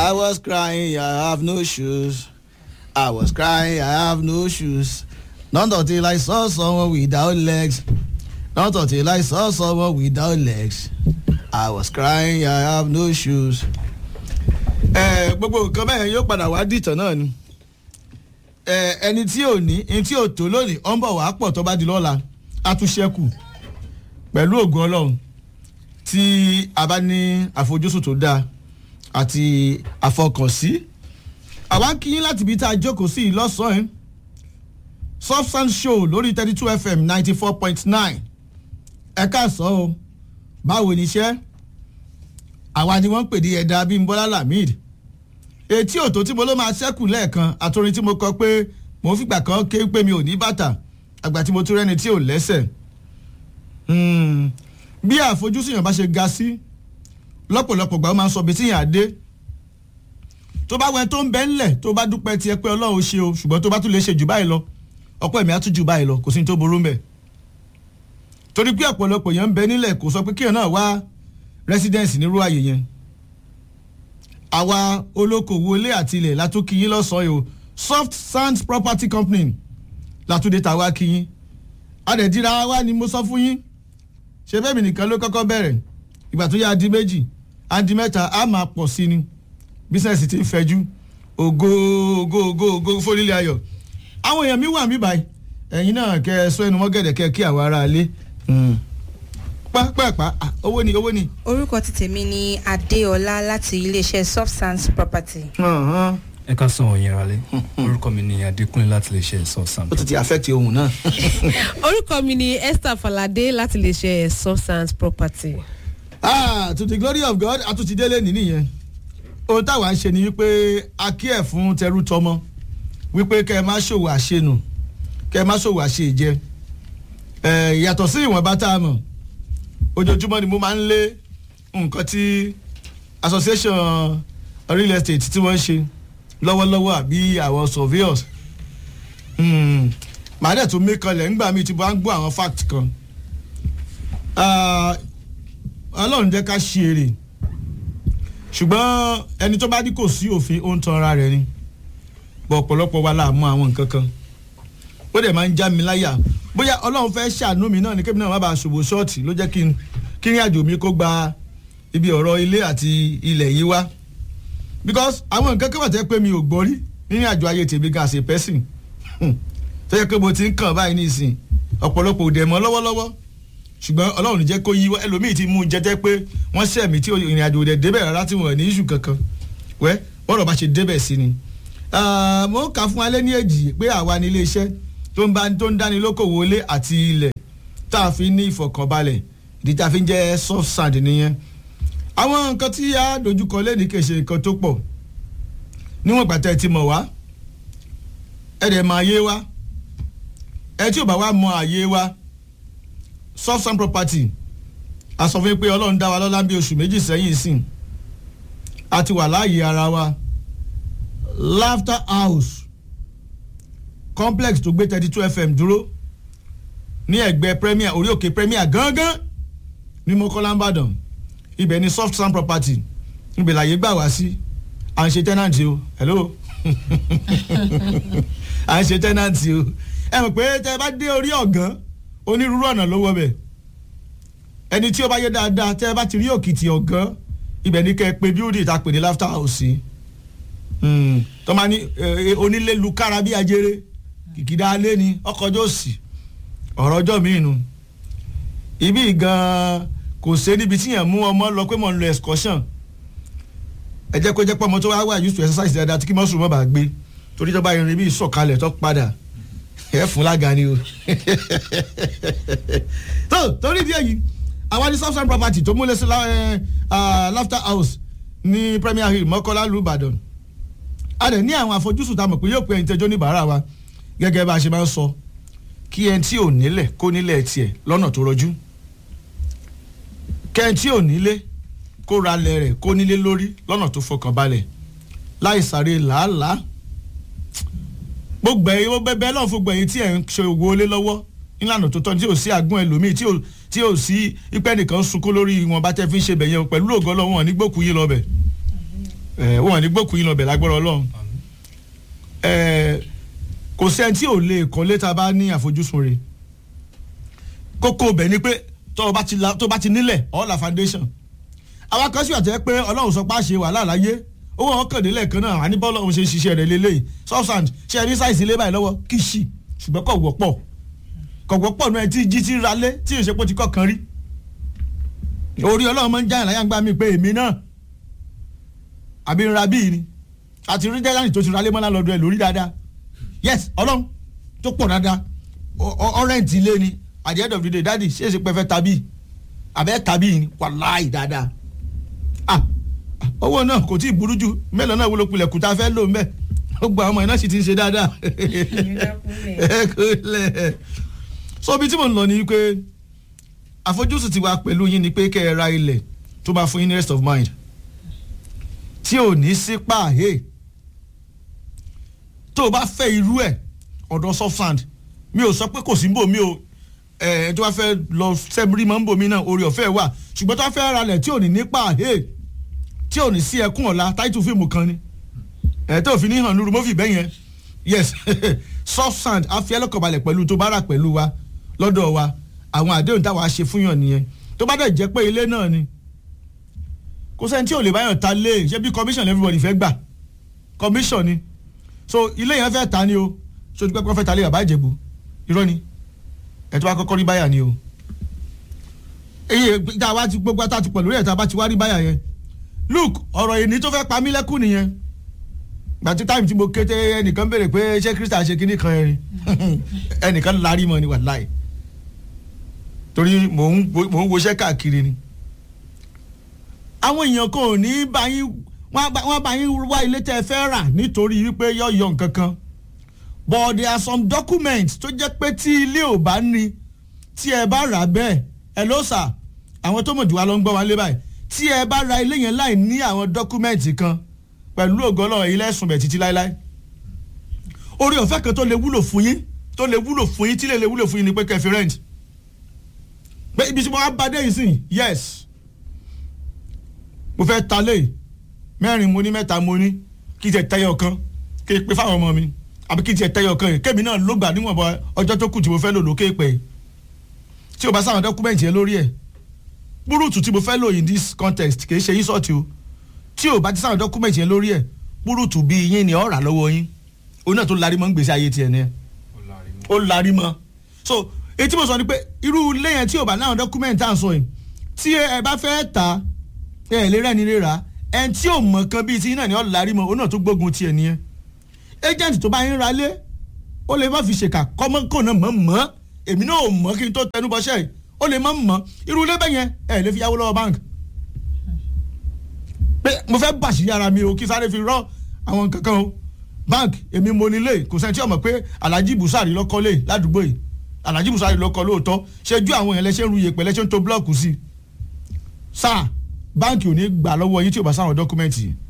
I was crying, I have no shoes. I was crying, I have no shoes. Not until I saw someone without legs. Not until I saw someone without legs. I was crying, I have no shoes. Ẹ gbogbo nǹkan bẹ́ẹ̀ yóò padà wá dìtàn náà ni. Ẹ ẹni tí ò ní ẹni tí ò tó lónìí ọ̀ ń bọ̀ wá pọ̀ tó bá di lọ́la á tún ṣẹ́kù pẹ̀lú ògùn ọlọ́run tí a bá ní àfojúsùn tó dáa àti àfọkànsí àwa ń kíyín láti ibi tá a jókòó sí i lọ́sàn-án substance show lórí thirty two fm ninety four point nine ẹ káàsán o báwo ni iṣẹ́ àwa ni wọ́n ń pè ní ẹ̀dá bímbọ́lá lamid etí òtó tí mo ló máa ṣẹ́kù lẹ́ẹ̀kan àtòrin tí mo kọ pé mo fìgbà kan ké pé mi ò ní bàtà àgbà tí mo tún rẹ́ni tí ò lẹ́sẹ̀ bí àfojúsùn yàn bá ṣe ga sí lọ́pọ̀lọpọ̀ gbà ó máa ń sọ bí tíyàn á dé tó bá wẹ tó ń bẹ́ ńlẹ̀ tó bá dúpẹ́ tiẹ̀ pé ọlọ́run ṣe o ṣùgbọ́n tó bá tún lè ṣe jù báyìí lọ ọ̀pọ̀ ẹ̀mí á tún jù báyìí lọ kò sí ní tó burú mbẹ̀ torí pé ọ̀pọ̀lọpọ̀ yẹn ń bẹ nílẹ̀ kò sọ pé kíyàn náà wá residence nírú àyè yẹn àwa olókoòwò ilé àti ilẹ̀ látúnkì yín lọ́sàn-án yìí o soft sands property company látúndé tàwa kí yín adẹ̀díra wa ni mo sọ fún yín ṣe bẹ́ẹ̀ mi nìkan ló kọ́kọ́ bẹ̀rẹ̀ ìgbà tó yá di méjì á di mẹ́ta á máa pọ̀ sí ni bísẹ̀sì ti ń fẹjú ògo ògo ògo ògo fólílẹ̀ ayọ̀ àwọn èèyàn mi wà mí báyìí ẹ̀yin náà kẹ́ ẹ sọ ẹnu mọ́gẹ̀dẹ̀ kẹ́ ẹ kí àwọn ará ilé pápápá owó ni owó ni. orúkọ ti tèmi ni adéọlá láti iléeṣẹ́ soft sands property. ẹ ká sọ òyìn rálẹ orúkọ mi ni adékúnlé láti lè ṣe soft sand. ó ti ti affect ohun náà. orúkọ mi ni esther falade láti lè ṣe substance property. ah to the glory of god a tún ti délé ní nìyẹn ohun táwa ń ṣe ni wípé a kí ẹ̀ fún tẹrú tọmọ wípé kẹ́ ẹ má ṣòwò àṣenù kẹ́ ẹ má ṣòwò àṣejẹ ẹ̀ yàtọ̀ sí ìwọ̀nba tá a mọ̀ ojoojúmọ́ ni mo máa ń lé nǹkan tí association real estate tí wọ́n ń ṣe lọ́wọ́lọ́wọ́ àbí àwọn surveyors màá dẹ̀ tún mí kanlẹ̀ ńgbà mi ti bá ń gbọ́ àwọn fact kan ọlọ́run jẹ́ ká ṣe èrè ṣùgbọ́n ẹni tó bá ní kò sí òfin ó ń tan ara rẹ̀ ni bọ̀ ọ̀pọ̀lọpọ̀ wa la mọ àwọn nǹkan kan ó dẹ̀ máa ń já mi láyà bóyá ọlọ́run fẹ́ ṣàánú mi náà ni kébì náà má bàa ṣòwò ṣọ́ọ̀tì ló jẹ́ kí n kí ní àjò mi kó gba ibi ọ̀rọ̀ ilé àti ilẹ̀ yìí wá because àwọn nǹkan kan wà tẹ́ pé mi ò gbọ́ rí nínú àjò ayé tèmi gan as a person tó yẹ pé mo ti ń kàn báyìí nísìn ọ̀pọ̀lọpọ̀ òdè mọ́ lọ́wọ́lọ́wọ́ ṣùgbọ́n ọlọ́run jẹ́ kó yí wá ẹlòmíì ti mú un jẹ́jẹ́ pé wọ́n ṣẹ̀ mí tí ìrìn àjò òdè débẹ̀ rárá tí wọ́n ní iṣu kankan wẹ́ bọ́rọ̀ bá ṣe débẹ̀ sí ni. mo kà fún alẹ́ ní èjì pé àwa ní iléeṣẹ́ tó ń bá tó ń dáni lókòwò ilé àti ilẹ̀ tá a fi ní ìfọ̀kànbalẹ̀ ìdí tá a fi ń jẹ́ soft sand nìyẹn. àwọn nǹkan tí a dojúkọ lẹ́ni kì í ṣe nǹkan tó pọ̀ níwọ̀n gbàtẹ́ ti mọ̀ wá ẹ̀ dẹ̀ máa yé wa ẹ tí ò bá wá mọ àyè wa soft sand property a sọ fún yín pé ọlọ́run dá wa lọ́lá bí oṣù méjì sẹ́yìn sìn a ti wà láàyè ara wa laughter house complex tó gbé thirty two fm dúró ní ẹ̀gbẹ́ premier orí òkè premier gángan ní mọ́kànlá ìbàdàn ibẹ̀ ni soft sand property ibẹ̀ làyè gbà wá sí à ń ṣe tenant o hello à ń ṣe tenant o ẹ mọ̀ pé tẹ́ ẹ bá dé orí ọ̀gán onírúurú ọ̀nà ló wọ bẹ̀ ẹni tí ó bá yé dáadáa tẹ́ ẹ bá ti rí òkìtì ọ̀gán ibẹ̀ ní kẹ́ ẹ pé bíúdì tá a pè ní laughter house tó máa ní onílé lu kára bí ajere kìkìdá alé ni ọkọjọ́ òsì ọ̀rọ̀ ọjọ́ mi nù ibi gan kò sé níbi tí yẹn mú ọmọ lọ pé mò ń lọ excursion ẹ jẹ́ kó jẹ́ pé ọmọ tó wá wà used to exercise dáadáa tí kí mọ́sùn mọ́ bá gbé torí tó bá irin bí ìsọ̀kalẹ̀ tó padà ẹ fún lága ni o tó torí díẹ̀ yìí àwa ní south side property tó múlẹ̀ sí laughter house ní premier hill mọ́kọ́lá lu ìbàdàn a dẹ̀ ní àwọn àfojúsùn tá a mọ̀ pé yóò pé ẹni tẹjọ́ níbàárà wa gẹ́gẹ́ bá a ṣe máa ń sọ kí ẹni tí ò nílẹ̀ kó nílẹ̀ tiẹ̀ lọ́nà tó rọjú kẹ́ni tí ò nílé kó ra lẹ̀ rẹ̀ kó nílé lórí lọ́nà tó fọkàn balẹ̀ láì sáré làálàá gbogbo ẹyin gbogbo ẹbẹ náà fún gbẹ̀yìn tí ẹ̀ ń ṣe òwò olé lọ́wọ́ nílànà tó tọ́ tí ò sí àgún ẹlòmíì tí ò tí ò sí ipẹ́ nìkan sunkún lórí wọn bá tẹ́ fi ń ṣe bẹ̀yẹn pẹ̀lú ògo lọ́wọ́ wọn nígbòkú yín lọ́bẹ̀ ẹ wọn ní gbókùn yín lọ bẹ̀ lágbára ọlọ́run ẹ kò sẹ́ni tí ò lè kọ́lé tá a bá ní àfojúsùn rẹ̀ kókó bẹ̀ ni pé tó o bá ti la- tó o bá ti nílẹ̀ ọ̀la foundation àwa kan sì àtẹ́ pé ọlọ́run sọ pé a ṣe wàhálà láyé owó wọn kàn délẹ̀ kan náà àní bọ́ọ̀lù ọ̀hún ṣe ń ṣiṣẹ́ rẹ̀ lélẹ́yìí substand ṣe ẹni sáìsì ilé báyìí lọ́wọ́ kì í ṣì ṣùgbọ́n kò wọ́pọ̀ kò wọ́pọ̀ náà tí jí ti ra lé tí ìṣepọ̀ ti kọ̀kan rí orí ọlọ́run máa ń jáyàn láyà ń gbá mi pé èmi náà àbí ń ra bíi ni àti rí jẹ́gánì tó ti ra lé mọ́lá lọ́dọ̀ ẹ̀ lórí dáadáa yes ọlọ́run tó pọ̀ dáadáa ọ̀rẹ́ǹtì ilé ni at the end of the day dadi ṣé èsì pẹ́fẹ́ tàbí àbẹ́ tàbí ni wàláì dáadáa ah owó náà kò tí ì burú jù mélòó náà wúlò kulẹ̀ kùtà fẹ́ lò ń bẹ̀ gbogbo àwọn ọmọ iná sì ti ń ṣe dáadáa ẹ kúlẹ̀ so ibi tí mo ń lọ ni pé àfojúsùn ti wà pẹ̀lú yín ni pé kẹ́ ẹ ra ilẹ̀ tó bá fún yín ní rest of mind tí ò ní sí pààyè tó o bá fẹ́ irú ẹ̀ ọ̀dọ̀ soft mi ò sọ pé kò sí ń bò mí o ẹ̀ tó bá fẹ́ lọ sẹ́bírí mọ́ ń bò mí náà orí ọ̀fẹ́ wà ṣùgbọ́n tó bá fẹ́ ra lẹ̀ tí ò ní ní pààyè tí ò ní sí ẹkún ọ̀la táìtù fíìmù kan ni ẹ̀ tó fi ní hàn lóru mọ́fì bẹ́yẹn yes soft sand afi ẹlẹ́kọ̀ọ́balẹ̀ pẹ̀lú tó bá rà pẹ̀lú wa lọ́dọ̀ wa àwọn àdéhùn táwa ṣe fún yàn nìyẹn tó bá dẹ̀ jẹ́ pé ilé náà ni kò sẹ́ni tí ò lè báyọ̀ ta lé ṣé bí commission everybody fẹ́ gbà commission ni so ilé yẹn fẹ́ ta ni o sojú pẹ́pẹ́ fẹ́ ta lé bàbá ìjẹ̀bù irọ́ ni ẹ̀ tó bá kọ́kọ́ rí báyà ni o èyí tá a bá ti gbogbo tá a ti pọ̀ lórí ẹ̀ tá a bá ti wá rí báyà yẹn look ọ̀rọ̀ èní tó fẹ́ pa mí lẹ́kùn nìyẹn gbàtí táìmù tí mo kété ẹnìkan béèrè pé ṣé kírísítà ṣe kíní kan ẹrin ẹnìkan larí mọ ni wàláì torí mò ń mò ń woṣẹ́ káàkiri ni àwọn èèyàn kan ò ní bá yín wọ́n bá yín wá ilé tẹ́ ẹ fẹ́ rà nítorí wípé yọ̀ọ̀yọ̀ nǹkan kan but there are some documents tó jẹ́ pé tí ilé ò bá ní tí ẹ bá rà bẹ́ẹ̀ ẹ ló sà àwọn tó mọ̀ jù wá ló ń gbọ́ wá lé báyìí tí ẹ bá ra ilé yẹn láì ní àwọn documents kan pẹ̀lú ògo Ọlọ́run ilé ẹ̀sùn bẹ̀ títí láéláé orí ọ̀fẹ́ kan tó lè wúlò fún yín tó lè wúlò fún yín tí lè lè wúlò fún yín ni pé kẹfì rent pé ibi tí mo wá bá dé yìí sìn yes mo fẹ́ ta lé mẹ́rin mo ní mẹ́ta mo ní kí n tẹ̀ tẹ́yọ̀ kan kí n pe fáwọn ọmọ mi àbí kí n tẹ̀ tẹ́yọ̀ kan yìí kémi náà ló gbà níwọ̀nba ọjọ́ tó kù tí mo fẹ́ lò lókè pẹ́ tí o bá sáwọn dọ́kúmẹ̀ntì yẹn lórí ẹ̀ búrúùtù tí mo fẹ́ lò in this context kì í ṣe yín sọ́ọ̀tì o tí o bá ti sáwọn dọ́kúmẹ̀ntì yẹn lórí ẹ̀ búrúùtù bíi yín ni ọ̀rà lọ́wọ́ yín òun náà tó larí mọ́ ń gbèsè ayé tiẹ̀ ni ẹ̀ ó larí mọ́ so etí mo sọ ni pé irú ilé yẹn tí o bá láwọn dọ́kúmẹ̀ntì à ń sọ yìí tí ẹ bá fẹ́ ta ẹ lè rẹ́ni lè rà ẹ tí ò mọ̀ kan bíi ti náà ni ọ̀ larí mọ́ òun náà tó gbógun tiẹ̀ nìyẹn agent tó bá yín ra lé ó lè má fi ṣèkà kọ́mọ́kò náà mọ̀ mọ́ èmi náà ò mọ̀ kí n tó tẹnu bọ́ṣẹ́ yìí ó lè má mọ̀ irú ilé bẹ́yẹn ẹ lè fi yáwó lọ́wọ́ bank pé mo fẹ́ bàṣírí ara mi o kí sáré fi rọ́ àwọn kankan o bank èmi mo nílé kò sẹ́ni tí ó mọ̀ pé alhaji busari lọ́kọ́ lé ládùúgbò yìí alhaji busari lọ́kọ́ lóòótọ́ ṣẹ́jú àwọn èèyàn lẹ́sẹ̀ ń ru iyèpẹ̀ lẹ́sẹ̀ ń to blọ́ọ̀kù sí i sáà báǹkì ò ní gbà lọ́wọ́ yín tí ò bá sáwọn dọ́kúmẹ́ǹtì yìí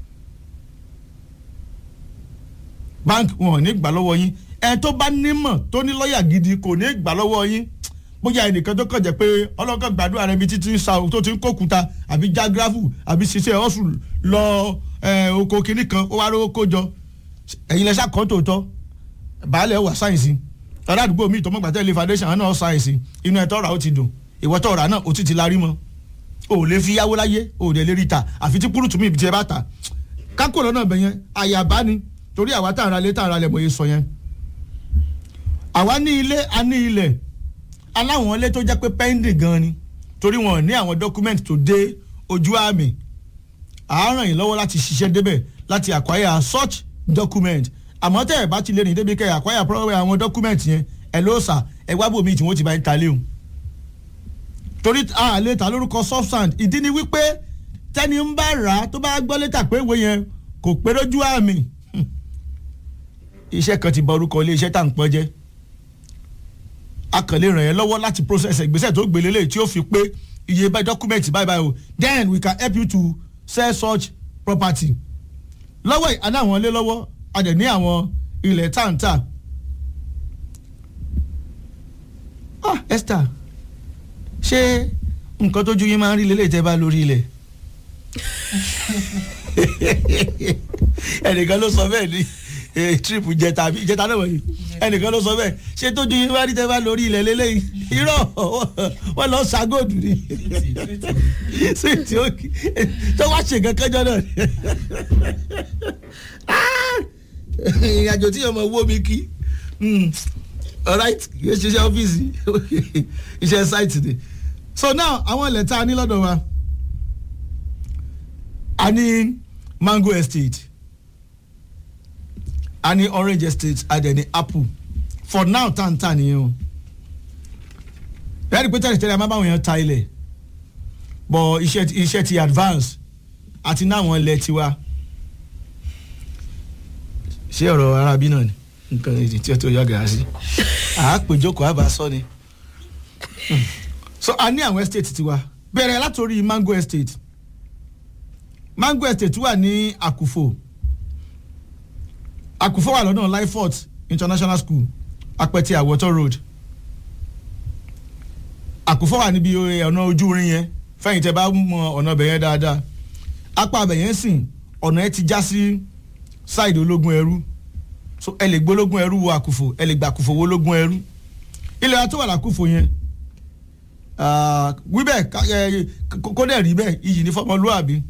báǹkì wọn ò ní gbà lọ́wọ́ yín ẹ tó bá nímọ̀ tó ní lọ́ọ̀yà gidi kò ní gbà lọ́wọ́ yín bóyá ẹnìkan tó kàn jẹ́ pé ọlọ́kàn gbàdúrà rẹ bí títí ń sa tó ti ń kókuta àbí jágráfù àbí ṣiṣẹ́ ọ̀sùn lọ oko kìnnì kan ó wá rówó kó jọ ẹ̀yin lẹ́sà kan tòótọ́ baálẹ̀ wà sáyẹ̀nsì ọ̀rọ̀ àdúgbò mi ìtọ́mọ̀gbà tẹ́lẹ̀ foundation àná ọ̀ sáyẹ̀nsì inú ẹ̀ tọ́ra ó ti dùn ìwọ́tọ̀ ọ̀rà náà ó ti ti larí mọ́ o ò lè fi yáwó láyé o ò lè rí ta àfi tí kúrútù mi ibi tí ẹ bá ta kákò lọ́nà bẹ̀ yẹn àyàbá ni torí àwa tá à ń ra ilé tá à ń ra ilẹ̀ bóyá sọ yẹn àwa ní ilé a ní ilẹ̀ aláwọn ilé tó jẹ́ pé pending gan ni torí wọn ò ní àwọn document tó dé ojú àmì à ràn yín lọ́wọ́ láti ṣiṣẹ́ débẹ̀ láti acquire such document àmọ́ tẹ́ ẹ̀ bá ti lè rìn débi kẹ́ ẹ̀ acquire problem àwọn document yẹn ẹ̀ ló sà ẹ̀ wá bòmí tí wọ́n ti bá ń ta léwu torí a lè ta lórúkọ substand ìdí ni wípé tẹ́ni ń bá rà á tó bá gbọ́ létà pé ìwé yẹn kò pé lójú àmì iṣẹ́ kan ti bà orúkọ ilé iṣẹ́ tá à ń pọ́n jẹ́ a kàn lè ràn yẹn lọ́wọ́ láti process ìgbésẹ̀ tó gbélé lè tí ó fi pé iye báyìí document báyìí báyìí o then we can help you to sell such property lọ́wọ́ yìí a ní àwọn ilé lọ́wọ́ a dẹ̀ ní àwọn ilẹ̀ táǹtà ah Esther ṣé nǹkan tójú yín máa ń rí lélẹ̀ tẹ́ bá lórí ilẹ̀ ẹnìkan ló sọ bẹ́ẹ̀ ni eh, trip jẹta àbí jẹta náà wọ̀nyí ẹnìkan ló sọ bẹ́ẹ̀ ṣé tójú yín bá rí tẹ́ bá lórí ilẹ̀ lélẹ́yìn irọ́ wọ́n lọ ṣàgọ́dù ni sí tí ó kí tó wá ṣe kankan jọ náà ni ìrìnàjò tí yóò mọ wó mi kí alright yóò ṣiṣẹ́ ọ́fíìsì iṣẹ́ site ni so now àwọn ilẹ̀ tá a ní lọ́dọ̀ wa a ní mango estate a ní orange estate a dẹ̀ ní apple for now tá n tà nìyẹn o rẹ́ẹ̀dì pé tẹ́lẹ̀ tẹ́lẹ̀ a máa bá àwọn èèyàn ta ilẹ̀ but iṣẹ́ ti- iṣẹ́ ti advance àti náwọn ilẹ̀ tiwa ṣé ọ̀rọ̀ arábí náà ni nǹkan èdè tí ó tó yọ gàá sí àápèjókòó àbá sọ ni so a ní àwọn estate tiwa bẹ̀rẹ̀ látòrí mango estate mango estate wà ní àkùfò àkùfò wà lọ́nà lyfort international school apẹtẹ àwọ̀tọ́ road àkùfò wà níbi ọ̀nà ojú orin yẹn fẹ́yìn tẹ́ bá mọ ọ̀nà ọbẹ̀ yẹn dáadáa apá ọbẹ̀ yẹn sìn ọ̀nà ẹ ti já sí ṣáìdì ológun ẹrú so ẹ lè gbólógún ẹrú wo àkùfò ẹ lè gbà àkùfò wo ológun ẹrú ilẹ̀ wa tó wà lákùfò yẹn ah, wí bẹ́ẹ̀ ká- ẹ, kó kó dẹ̀ rí bẹ́ẹ̀ iyì ní fọmọlúàbí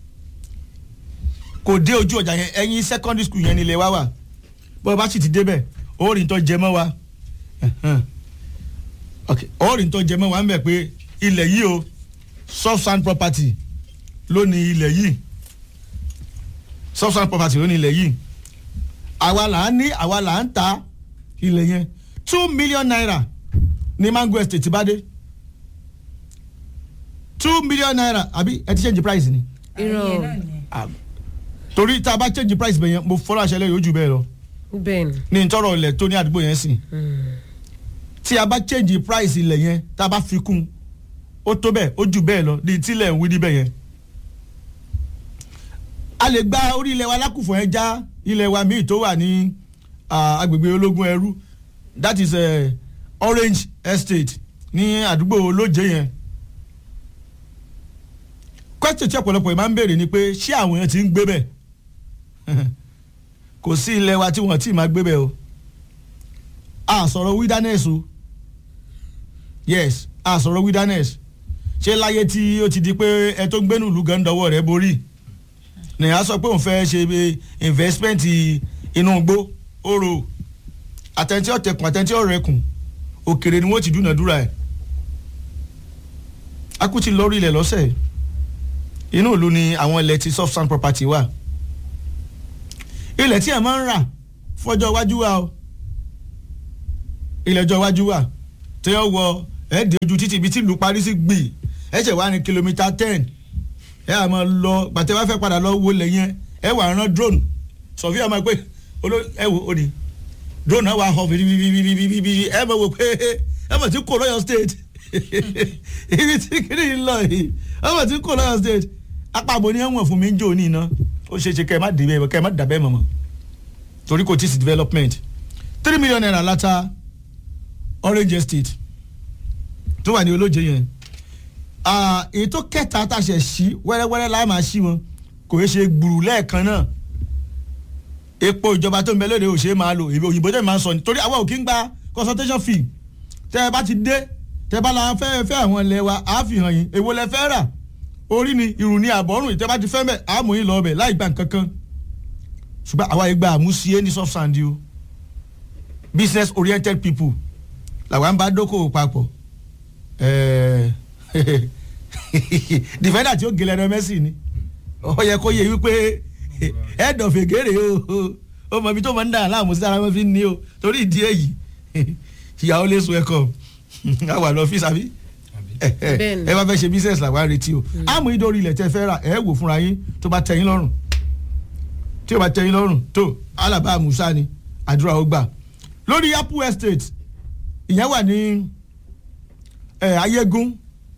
kò dé ojú ọjà yẹn ẹ̀yìn secondary school yẹn nílẹ̀ wa wà bó bá sì ti débẹ̀ orin tó jẹ mọ́ wa ẹ̀hẹ́n. ok orin tó jẹ mọ́ wa ń bẹ̀ pé ilẹ̀ yìí o soft sand property ló ní ilẹ̀ yìí soft sand property ló ní ilẹ̀ yìí àwa là ń ní àwa là ń ta ilẹ̀ yẹn two million naira ní mango estate bá dé two million naira àbí ẹ ti change price ni irọ́ Ah, torí tá a bá change price bẹ̀ yẹn mo fọ́lọ́ àṣẹ lẹ́yìn ojú bẹ́ẹ̀ lọ bẹ́ẹ̀ ni ní ntọ́rọ̀ ilẹ̀ tó ní àdúgbò yẹn sìn tí a bá change price ilẹ̀ yẹn tá a bá fi kún ó tó bẹ́ẹ̀ ó jù bẹ́ẹ̀ lọ ní tílẹ̀ ń wí níbẹ̀ yẹn. a lè gba orí ilẹ̀ wa lákùfọ̀ yẹn já ilẹ̀ wa míì tó wà ní ah, agbègbè ológun ẹrú that is uh, orange estate ní àdúgbò olóje yẹn. question tí ọ̀pọ̀lọpọ̀ yìí máa ń béèrè ni pé ṣé àwọn èèyàn ti ń gbé bẹ̀ kò sí ilẹ̀ wa tí wọ́n ti máa gbé bẹ̀ o a sọ̀rọ̀ wilderness o yes a sọ̀rọ̀ wilderness ṣé láyé tí ó ti di pé ẹ tó ń gbénu ìlú gan dọwọ́ rẹ̀ borí nìyà sọ pé òun fẹ́ ṣe bí investment inú igbó oro àtẹ̀ntí ọ̀tẹ̀kùn àtẹ̀ntí ọ̀rẹ́kùn òkèrè ni wọ́n ti dúnàdúrà ẹ̀ akú ti lórí ilẹ̀ lọ́sẹ̀ inú ìlú ni àwọn ilẹ̀ ti soft sand property wà ilẹ̀ tí ẹ̀ máa ń rà fọjọ́ iwájú wa o ilẹ̀ ọjọ́ iwájú wa tí ó wọ ẹ̀ẹ́dẹ̀ ojú títì ibi tí ìlú parí sí gbì ẹ̀ ṣẹ̀ wá ní kìlómítà ten ẹ̀ à máa lọ gbàtẹ́ wá fẹ́ padà lọ wo lẹ̀ yẹn ẹ̀ wà rán drone sọ̀fíà máa pé oló ẹ̀ wò ó ní drone náà wà họ bìbìbìbìbìbì ẹ̀ máa wò pé ẹ̀ mọ̀ tí kò lọ́yọ̀ state ibi tí kìíní ń lọ yìí ẹ̀ mọ̀ tí kò lọ́yọ̀ state apábo ni ẹ̀wọ̀n fún mi ń jò ní iná ó ṣeé ṣe kẹ́ ẹ má dé bẹ́ẹ̀ kẹ́ ẹ má dà bẹ́ẹ̀ mọ̀mọ́ torí kò tí ì sí development three million naira láta orange estate tó wà ní olóje yẹn Ah, èyí tó kẹta tá a ṣe ṣí wẹ́rẹ́wẹ́rẹ́ láì máa ṣí wọn kò yẹ ṣe gbùrù lẹ́ẹ̀kan náà epo ìjọba tó ń bẹ lóde ò ṣe é máa lò èmi òyìnbó tẹ̀ máa ń sọ ni torí àwọn ò kí ń gba consultation fee tẹ́ ẹ bá ti dé tẹ́ ẹ bá la fẹ́ fẹ́ àwọn ilẹ̀ wa á fi hàn yín èwo lẹ fẹ́ rà orí ni ìrù ni àbọ̀rùn ìtẹ́ bá ti fẹ́ mẹ́ àmú yín lọ bẹ̀ láì gba nǹkan kan ṣùgbọ́n àwa ìgbà àmúṣiyé ní soft sand o business oriented people làwa ń bá dókòwò papọ̀ ẹ̀ẹ́ defender tí ó gèlè ẹ̀rọ mẹ́sì ni ó yẹ kó yẹ wípé head of egere o ó mọ ibi tó máa ń dà láàmú sí ara wọn fi ń ní o torí ìdí èyí ìyàwó lè sun ẹ̀kọ́ a wà lọ fi sàbí Bẹ́ẹ̀ni. ẹ bá fẹ́ ṣe business làwọn á retí o àmọ́ ìdórí ilẹ̀ tẹ́ fẹ́ rà ẹ wò fúnra yín tó bá tẹ́ yín lọ́rùn tí o bá tẹ́ yín lọ́rùn tó alaba musa ni àdúrà ó gbà lórí apple estate ìyẹn wà ní ẹ ayégún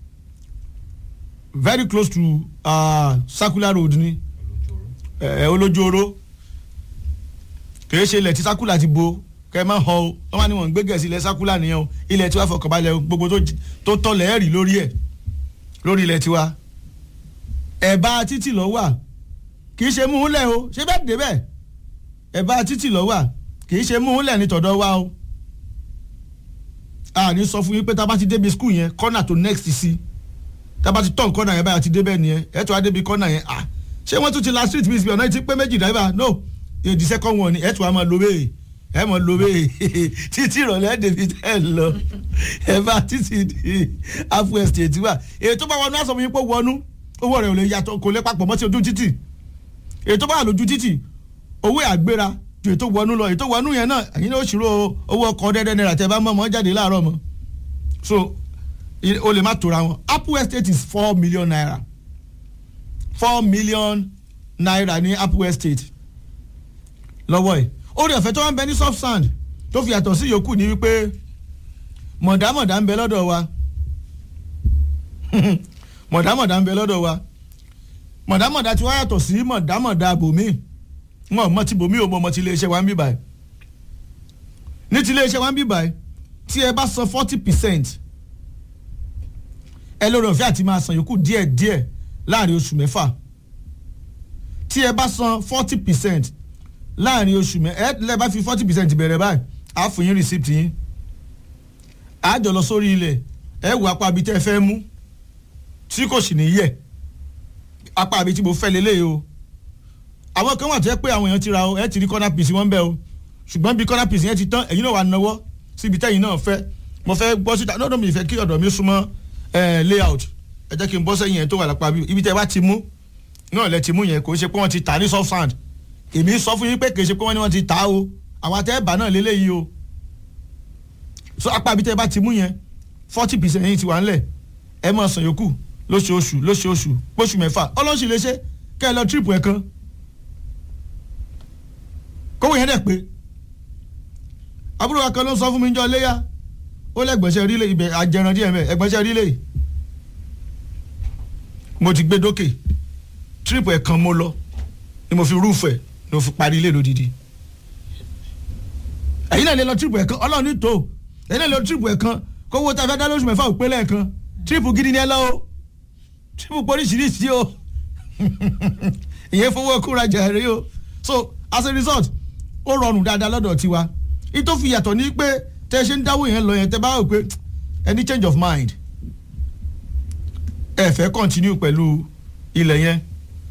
very close to uh, circular road ni ẹ olójóró kìí ṣe ilẹ̀ tí circular ti bo kẹ́ ẹ má họ o wọ́n máa ní wọ́n ń gbé gẹ̀ẹ́sì ilẹ̀ circular nìyẹn o ilẹ̀ tiwa fọkànbalẹ̀ o gbogbo tó j- tó tọ̀lẹ̀ ẹ̀ rí lórí ẹ̀ lórí ilẹ̀ tiwa ẹ̀bá títì lọ wà kì í ṣe mú un lẹ̀ o ṣé bẹ́ẹ̀ débẹ̀ ẹ̀ bá títì lọ́wọ́ kì í ṣe mú un lẹ̀ ní tọ̀dọ̀ wa o a ní sọ fún yín pé tá a bá ti débi skul yẹn kọ́nà tó next sí tá a bá ti tọ̀ kọ́nà yẹn báyà ti débẹ̀ nìyẹn ẹ̀ tó wá débi kọ́nà yẹn ah ṣé wọ́n tún ti la street miss bí ọ̀nà ti pé méjì driver no the second one ni ẹ̀ tó wá máa lo bẹ́ẹ̀ ẹ̀ máa lo bẹ́ẹ̀ títí ìrọ̀lẹ́ débi tẹ́ ẹ̀ lọ ẹ̀ bá títí di afu estate wa èyí tó bá wọnú àṣọ mi pé wọnú owó rẹ̀ ò lè yàtọ̀ kò lè papọ̀ mọ́ sí ojú títì èyí tó bá wà lójú títì owó àgbéra ju ètò wọnú lọ ètò wọnú yẹn náà ẹ̀yin náà ó ṣírò owó ọkọ̀ dẹ́dẹ́ náírà tẹ́ bá mọ̀ mọ́ jáde láàárọ̀ mọ́ so o lè má tora wọn apple estate is four million naira four million naira ní apple estate lọ́wọ́ ẹ̀ orí ọ̀fẹ́ tó wá ń bẹ ní soft sand tó fi yàtọ̀ sí yòókù ní wípé mọ̀dámọ̀dá ń bẹ lọ́dọ̀ wa mọ̀dámọ̀dá ń bẹ lọ́dọ̀ wa mọ̀dámọ̀dá tí wọ́n yàtọ̀ sí mọ̀dámọ̀dá bòmíì wọn mọ ti bòmí ò mọ ọmọ ti iléeṣẹ́ wa ń bí báyìí ní ti iléeṣẹ́ wa ń bí báyìí tí ẹ bá san forty percent ẹ lórí ọ̀fẹ́ àti máa san yòókù díẹ̀ díẹ̀ láàrin oṣù mẹ́fà tí ẹ bá san forty percent láàrin oṣù mẹ́ ẹ lẹ́ bá fi forty percent bẹ̀rẹ̀ báyìí á fún yín receipt yín á jọ lọ sórí ilẹ̀ ẹ wò apá abi tẹ́ ẹ fẹ́ mú tí kò sì ní yẹ apá abi tí mo fẹ́ lélẹ́yìí o àwọn kan wà tó yẹ pé àwọn èèyàn ti ra o ẹ ti rí corner piece wọn bẹ́ẹ̀ o ṣùgbọ́n bí corner piece yẹn ti tán ẹ̀yin náà wà náwó síbi tẹ́yìn náà fẹ́ mo fẹ́ gbọ́ síta lọ́dọ̀ mi ìfẹ́ kí ọ̀dọ̀ mi súnmọ́ layout ẹ jẹ́ kí n bọ́ sẹ́yìn yẹn tó wà lápá bí ibi tẹ́ bá ti mú náà lẹ ti mú yẹn kò ṣe pé wọ́n ti tà ní soft sand èmi sọ fún yín pé kì í ṣe pé wọ́n ní wọ́n ti tà o àwọn àtẹ́ bà náà lélẹ́yìí o so apá ibi tẹ́ bá ti mú yẹn forty percent yín ti wà ńlẹ̀ ẹ máa san yòókù lóṣooṣù lóṣooṣù póṣù mẹ́fà ọlọ́sì lè ṣe kẹ́ ẹ lọ trip ẹ̀ kan kówó yẹn dẹ̀ pé àbúrò wa kan ló sọ fún mi jọ léyà ó lẹ́gbẹ̀ẹ́sẹ̀ rí lé ibẹ̀ àjẹrán díẹ̀ mẹ́ ẹgbẹ́sẹ̀ rí lé mo ti gbé dókè tírípù ẹ̀ kan mo lọ ni mo fi rúùfù ẹ̀ ni mo fi parí ilé lódìdí ẹ̀yin náà lè lọ tírípù ẹ̀ kan ọlọ́run ní tó ẹ̀yin náà lè lọ tírípù ẹ̀ kan kówó tá a fẹ́ dá lóṣù mẹ́fà òpé lẹ́ẹ̀kan tírípù gidi ni ẹ lọ o tírípù poríṣiríṣi o ìyẹn fowó kúra jàre o so as a result ó rọrùn dáadáa lọ́dọ̀ tiwa ìtò fi yàtọ̀ ní pé tẹ́ ẹ ṣe ń dáwọ́ yẹn lọ yẹn tẹ́ bá rò pé any change of mind ẹ fẹ́ continue pẹ̀lú ilẹ̀ yẹn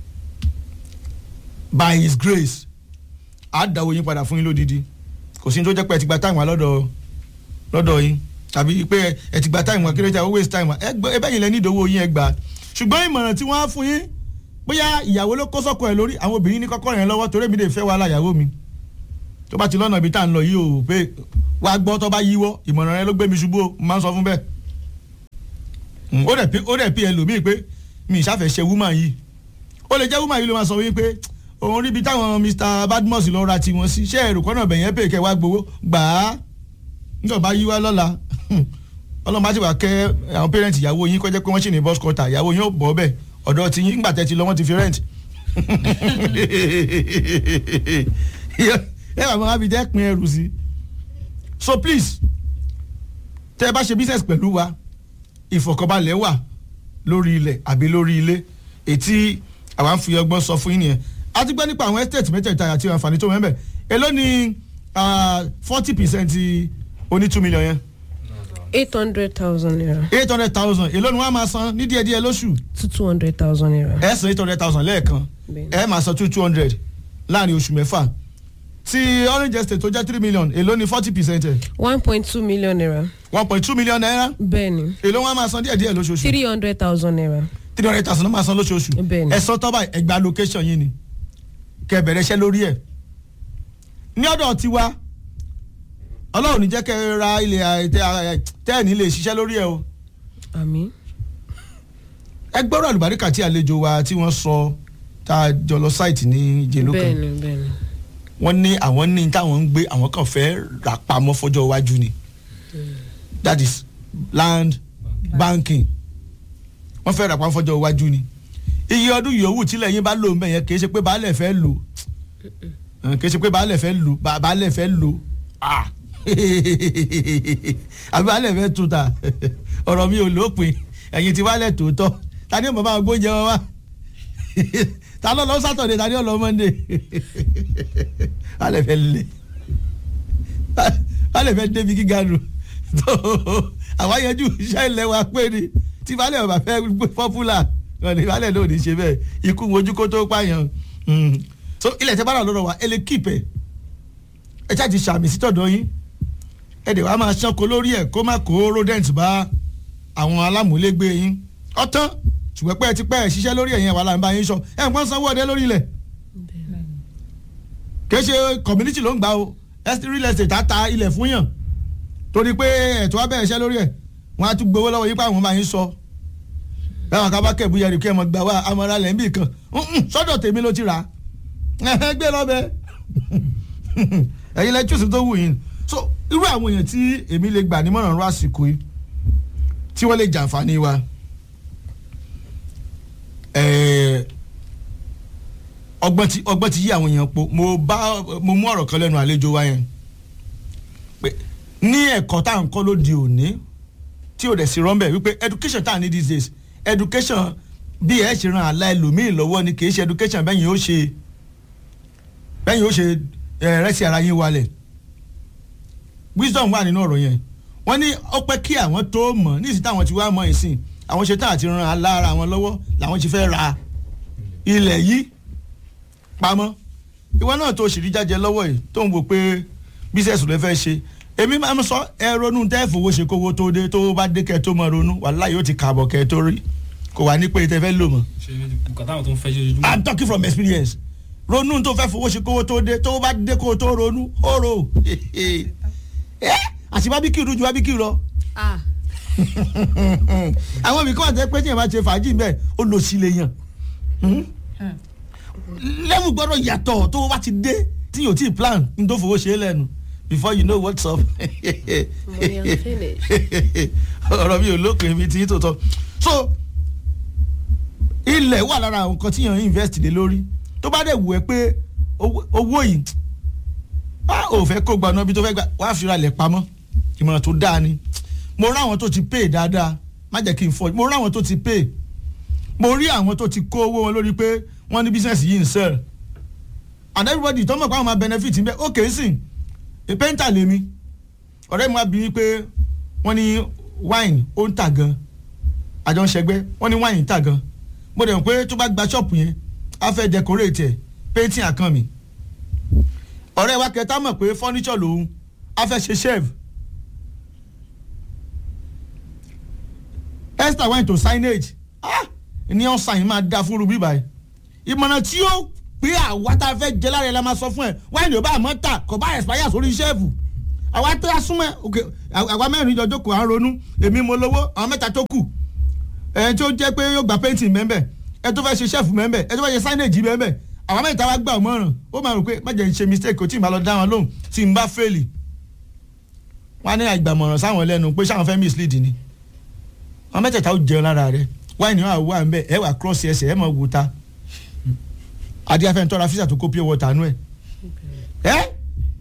by his grace á dáwọ́ yín padà fún yín lódìdí kò sí ní tó jẹ́ pé ẹ ti gba táìmù lọ́dọ̀ lọ́dọ̀ yín tàbí pé ẹ ti gba táìmù akérèjà ó waste time ẹ bẹ́ẹ̀ yín lẹ ní ìdówó yín ẹ gbà ṣùgbọ́n ìmọ̀ràn tí wọ́n á fún yín bóyá ìyàwó ló kó sọ́kọ ẹ̀ lórí àwọn obìnrin ní kọ́kọ́ yẹn lọ́wọ́ torí èmi lè fẹ́ wàhálà ìyàwó mi tó bá ti lọ́nà ibi tá à ń lọ yìí o pé wàá gbọ́ tó bá yíwọ́ ìmọ̀ràn rẹ ló gbé mi ṣubú o máa ń sọ fún bẹ́ẹ̀ ó dẹ̀ pí ó dẹ̀ pí ẹlòmíì pé mi ìṣàfẹ́ ṣe woman yìí ó lè jẹ́ woman yìí ló máa sọ wípé òun ríbi táwọn Mr Badmus lọ ra tiwọn sí ṣé èrò kọ́nà bẹ̀yẹn pè kẹ́ wá gbowó gbà á nígbà bá yíwá lọ́la ọlọ́run bá ti wà kẹ́ àwọn parent ìyàwó yín kọjá pé wọ́n sì ní bus quarter ìyàwó yín ó bọ̀ bẹ́ẹ̀ ọ̀dọ̀ tí yín nígbà tẹ́ ti lọ wọ́n ti fi rent ẹ wà máa fi jẹ́ pin ẹrù sí so please tẹ́ ẹ bá ṣe business pẹ̀lú wa ìfọ̀kànbalẹ̀ wà lórí ilẹ̀ àbí lórí ilé ètí àwa ń fi ọgbọ́n sọ fún yín nìyẹn a ti gbọ́ nípa àwọn estate mẹ́tẹ̀ẹ̀ta àti àǹfààní tó mẹ́bẹ̀ èló ni forty percent oní two million yẹn eight hundred thousand naira eight hundred thousand èló ni wọ́n á máa san ní díẹ̀díẹ̀ lóṣù to two hundred thousand naira. ẹ san eight hundred thousand lẹ́ẹ̀kan Bẹ́ẹ̀ni. ẹ máa san two two hundred láàrin oṣù mẹ́fà ti orange estate tó jẹ́ three million èló ni forty percent ẹ̀ one point two million naira. one point two million naira bẹ́ẹ̀ni èló wọn á máa san díẹ̀díẹ̀ lóṣooṣù three hundred thousand naira. three hundred thousand ló máa san lóṣooṣù Bẹ́ẹ̀ni. ẹ sọ tọ́ba ẹgbà location yín ni kẹ́ ẹ bẹ̀rẹ̀ iṣẹ́ lórí ẹ̀ ní ọ̀dọ̀ tiwa ọlọ́run ní jẹ́ kẹ́ ẹ ra ilẹ̀ àìtẹ́ tẹ́ẹ̀ní lè ṣiṣẹ́ lórí ẹ̀ o àmì. ẹ gbọ́dọ̀ àlùbáríkà tí àlejò wa tí wọ́n sọ tá a jọ lọ sáìtì ní ìjẹ̀lú kan bẹ́ẹ̀ni bẹ́ẹ̀ni. wọ́n ní àwọn ní táwọn ń gbé àwọn kan fẹ́ rà pamọ́ fọjọ́ iwájú ni that is land banking wọ́n fẹ́ rà pamọ́ fọjọ́ iwájú ni iye ọdún yòówù tílẹ̀ yín bá lò ń bẹ̀ yẹn kì í ṣe pé baálẹ̀ fẹ́ lò kì í ṣe pé baálẹ̀ fẹ́ lò ba- baálẹ̀ fẹ́ lò ah àbí baálẹ̀ fẹ́ tún ta ọ̀rọ̀ mi ò lópin ẹ̀yin ti wálẹ̀ tòótọ́ ta ni mo máa gbóúnjẹ wọn wá ta ló lọ sátọ̀dé ta ni ó lọ mọ́ndé alẹ́ fẹ́ lé alẹ́ fẹ́ débi gíga nù tó àwọn yẹn jù iṣẹ́ ilẹ̀ wa pé ni tí balẹ̀ ọba fẹ́ pọ́pùlà ọ̀nà ìbálẹ̀ náà ò ní ṣe bẹ́ẹ̀ ikú ojú kó tó pààyàn Mm. so ilẹ̀ tẹ́ bá rà lọ́rọ̀ wa ẹ lè kíìpẹ̀ ẹ ṣáà ti ṣàmì sí tọ̀dọ̀ yín ẹ dẹ̀ wá máa ṣánko lórí ẹ̀ kó má kó rodent bá àwọn alámúlégbé yín ọ̀tán ṣùgbọ́n pé ẹ ti pẹ́ ẹ̀ ṣiṣẹ́ lórí ẹ̀yìn wàhálà ń bá yín sọ ẹ̀ ń pọ́n sanwó ọdẹ lórí ilẹ̀ kì í ṣe community ló ń gbà o estate real estate á ta ilẹ̀ fún yàn torí pé ẹ̀tọ́ abẹ́ ẹ̀ṣẹ́ lórí ẹ̀ wọ́n á tún gbowó lọ́wọ́ yín pé àwọn bá yín sọ báwọn kan bá kẹ̀bù yẹrì kí ẹ mọ̀ gbà wá amọ̀ra lẹ̀ ń bì kan Mm-mm, sọ́dọ̀ tèmi ló ti rà á gbé lọ́bẹ̀ ẹ̀yin lẹ́ chúùsì tó wù yín so irú àwọn èèyàn tí èmi lè gbà nímọ̀ràn rú àsìkò yìí tí wọ́n lè jàǹfààní wa ẹ̀ẹ́ ọgbọ́n ti ọgbọ́n ti yí àwọn èèyàn po mo bá mo mú ọ̀rọ̀ kan lẹ́nu àlejò wa yẹn pé ní ẹ̀kọ́ tá à ń kọ́ lóde òní tí ò dẹ̀ sí rọ́ńbẹ̀ wípé education tá à ní these days education bí ẹ ṣe ran àlá ẹlòmíì lọ́wọ́ ni kì í ṣe education bẹ́yìn ó ṣe bẹ́yìn ó ṣe ẹ̀ rẹ́sì ara yín wálẹ̀ wisdom wà nínú ọ̀rọ̀ yẹn wọ́n ní ó pẹ́ kí àwọn tó mọ̀ ní ìsìn táwọn ti wá mọ̀ ìsìn àwọn ṣe tán àti ran àlá ara wọn lọ́wọ́ làwọn ti fẹ́ ra ilẹ̀ yìí pamọ́ ìwọ náà tó ṣì rí jájẹ lọ́wọ́ yìí tó ń wò pé bísẹ̀sì ló fẹ́ ṣe èmi máa ń sọ ẹ ronú tẹ́ fowó ṣe kówó tó dé tó bá dé kẹ́ tó mọ ronú wàhálà yóò ti kààbọ̀ kẹ́ tó rí kò wá ní pé tẹ́ fẹ́ lò mọ́. ṣe nǹkan táwọn tó ń fẹ́ ṣe ojoojúmọ́. I'm talking from experience ronú tó fẹ́ fowó ṣe kówó tó dé tó bá dé kó tó ronú ó rò ẹ àti bábíkì rú ju bábíkì lọ ah àwọn ibì kan wà tẹ́ pé tí yẹn bá ṣe fàájì bẹ́ẹ̀ ó lò sí lè yàn lẹ́mù gbọ́dọ̀ yàtọ̀ tó bá ti dé tí yóò tí ì plan ní tó fowó ṣe é lẹ́nu before you know what's up money and finish. ọ̀rọ̀ mi ò lópin ibi tí tó tọ́ so ilẹ̀ wà lára àwọn nǹkan tí yàn invest lé lórí tó bá dẹ̀ wù ẹ́ pé owó owó yìí a ò fẹ́ kó gba ọ̀nà ibi tó fẹ́ gbà wá fi ra ilẹ̀ pamọ́ ìmọ̀ràn tó dáa ni mo rí àwọn tó ti pay dáadáa má jẹ́ kí n fọ́ mo rí àwọn tó ti pay mo rí àwọn tó ti kó owó wọn lórí pé wọ́n ní business yìí ń sell and everybody tó mọ̀ pé àwọn máa benefit ń bẹ́ ó kèé sìn painter lèmi ọ̀rẹ́ mi wá bí pé wọ́n ní wine ó ń tà gan àjọ ń ṣẹgbẹ́ wọ́n ní wine ń tà gan mo dẹ̀ mọ̀ pé tó bá gba ṣọ́ọ̀pù yẹn á fẹ́ decorate ẹ̀ painting àkàn mi ọ̀rẹ́ wa kẹta mọ̀ pé furniture lòun á fẹ́ ṣe shelf esther wine to signage ah ní ọ̀sán yìí máa da fún rubí báyìí ìmọ̀ràn tí ó pé àwa tá a fẹ́ jẹ lára ẹ̀ la máa sọ fún ẹ wáìnì ò bá àmọ́ tà kò bá expire sórí sẹ́ẹ̀fù àwa tó a súnmọ́ ok àwa mẹ́rin jọ jókòó à ń ronú èmi mo lówó àwọn mẹ́ta tó kù ẹ̀ tí ó jẹ́ pé yóò gba painting mẹ́mbẹ̀ ẹ tó fẹ́ ṣe sẹ́ẹ̀fù mẹ́mbẹ̀ ẹ tó fẹ́ ṣe signage mẹ́mbẹ̀ àwọn mẹ́ta wa gbà ọmọràn ó máa rò pé má jẹ́ ń ṣe mistake kò tí ì máa lọ dá wọn lóhùn tí n bá fẹ́ẹ̀lì wọn á ní àgbàmọ̀ràn sáwọn lẹ́nu pé sáwọn fẹ́ mislead ni àwọn mẹ́tẹ̀ẹ̀ta ó jẹun lára rẹ wáìnì wà wà ń bẹ ẹ wà cross ẹsẹ̀ ẹ mọ̀ wò ta adíyàfẹ́ ń tọ́ra fíṣà tó kó pure water nú ẹ̀ ẹ́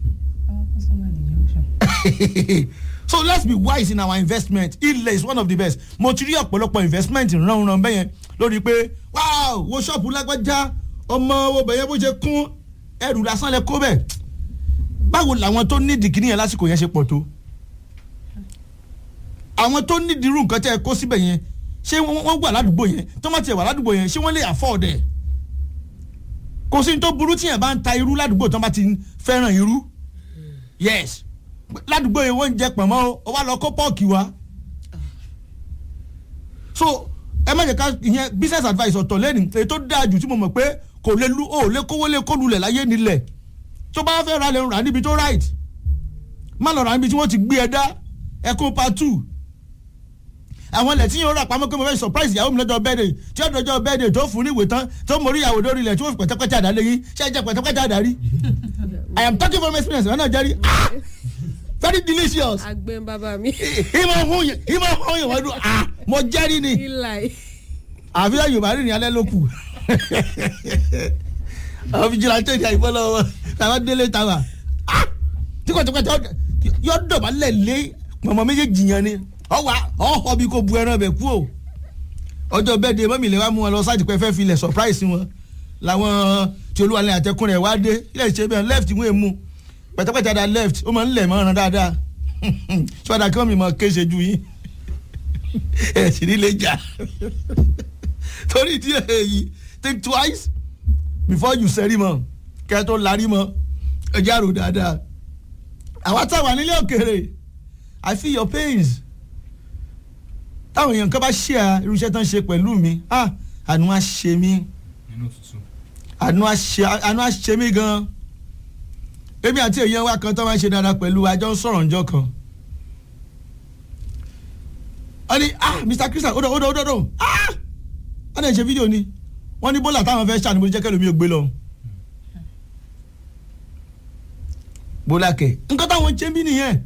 so let's be wise in our investment ilẹ̀ is one of the best mo ti rí ọ̀pọ̀lọpọ̀ investment ránran bẹ́yẹn lórí pé wow wo ṣọ́ọ̀bù lágbájá ọmọ owó bẹ̀yẹn bó ṣe kún ẹrù lásán lẹ kó bẹ̀ báwo làwọn tó ní dìgírí yẹn lásìkò yẹn ṣe pọ̀ tó àwọn tó ní dirú nǹkan tẹ́ ẹ kó síbẹ̀ yẹn ṣé wọ́n wà ládùúgbò yẹn tó má tiẹ̀ wà ládùúgbò yẹn ṣé wọ́n lè afford ẹ̀ kò sí ní tó burú tí yẹn bá ń ta irú ládùúgbò tó bá ti fẹ́ràn irú yes ládùúgbò yẹn wọ́n ń jẹ pọ̀nmọ́ o ó wá lọ kó pọ́ọ̀kì wá so ẹ má jẹ́ ká ìyẹn business advice ọ̀tọ̀ lẹ́nu èyí tó dáa jù tí mo mọ̀ pé kò lè lu o lè kówó lè kó lulẹ̀ láyé nílẹ̀ tó bá fẹ́ ra lè rà níbi tó right má lọ rà níbi tí wọ́n ti gbé ẹ dá ẹkún part two àwọn ilẹ̀ tí yóò rà pamọ́ pé mo fẹ́ surprise ìyàwó mi lọ́jọ́ bẹ́ẹ̀dẹ̀ tí ó dọjọ́ bẹ́ẹ̀dẹ̀ tó fún ní ìwé tán tó mórí ìyàwó lórí ilẹ̀ tí wọ́n fi pẹ̀tẹ́pẹ́tẹ́ àdá lẹ́yìn ṣé ẹ jẹ́ pẹ̀tẹ́pẹ́tẹ́ àdá rí I am talking from experience wọn náà jẹ́rí ah very delicious àgbẹ̀ ń bàbá mi. ìmọ̀ ọ̀hún yẹn ìmọ̀ ọ̀hún yẹn wọ́n dún ah mo jẹ́rí ni ilai. àfihàn yorùbá rìn ní alẹ́ ló kù àwọn fìjìláńtẹ́ ìdí àyíkọ́ lọ́wọ́ làwọn délé tàwa ah tíkọ̀tíkọ̀tí yọ dọ̀bálẹ̀ lé mọ̀mọ́ méjèèjì yẹn ni ọwà ọ̀họ́ bí kò bu ẹran bẹ̀ kú o ọjọ́ bẹ́ẹ̀ de mọ́mì lè wá mú wọn lọ sáàjì pé fẹ́ filẹ̀ surprise wọn làwọn tí olúwalẹ̀ àtẹkùn rẹ̀ wá dé ilé ìṣe bẹ́ẹ̀ left wọ́n èmu pẹ̀tẹ́pẹ̀tẹ́ da left ó máa ń lẹ̀ mọ́ràn dáadáa ṣọ́dà kí wọ́n mi mọ kéṣe ju yín ẹ̀ sì nílé jà torí ìdí èyí think twice before you sẹ́rí mọ́ kẹ́ ẹ tó larí mọ́ ẹ jẹ́ àrò dáadáa àwa táwa nílé òkèèrè I feel your pains táwọn èèyàn kan bá ṣe à irúṣẹ́ tán ṣe pẹ̀lú mi ah àánú á ṣe mí nínú tuntun. àánú á ṣe àánú á ṣe mí gan èmi àti èèyàn wa kan tó máa ń ṣe dáadáa pẹ̀lú wa jọ ń sọ̀rọ̀ ǹjọ́ kan wọ́n ní ah Mr Christian ó dọ̀ ó dọ̀ ó dọ̀ ó dọ̀ ah wọ́n dẹ̀ ṣe fídíò ni wọ́n ní bọ́là táwọn fẹ́ ṣàánú mo jẹ́ kẹ́lómi ò gbé lọ. bọ́lá kẹ̀ nǹkan táwọn ṣe ń bí nìyẹn